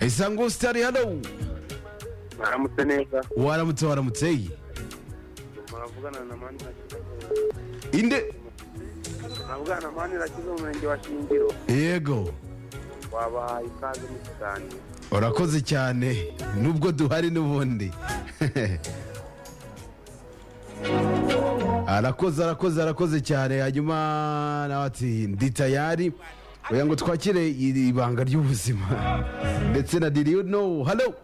isango sitari hano mwaramutse neza waramutse waramutse muravugana na mani inde muravugana na mani rakiza mu murenge wa shingiro yego wabahaye ikaze mu kiganiro urakoze cyane nubwo duhari n'ubundi arakoze arakoze arakoze cyane hanyuma nawe ati ndi tayari oya ngo twakire iri banga ry'ubuzima ndetse na diriyo no halo